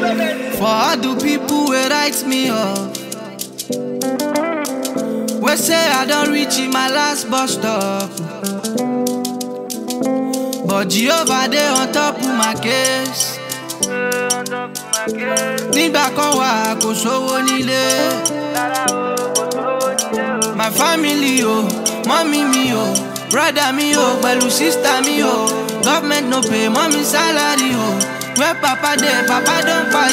For all the people wey write me off. We say I don't reach in my last bus stop. But Jehovah dey on top of my case. Nígbà kan wà kò sówó nílé. My family o, mọ́mí mi o, brother mi o, pẹ̀lú sister mi o. Government no pay mommy salary o. Where papa dey, papa don kpai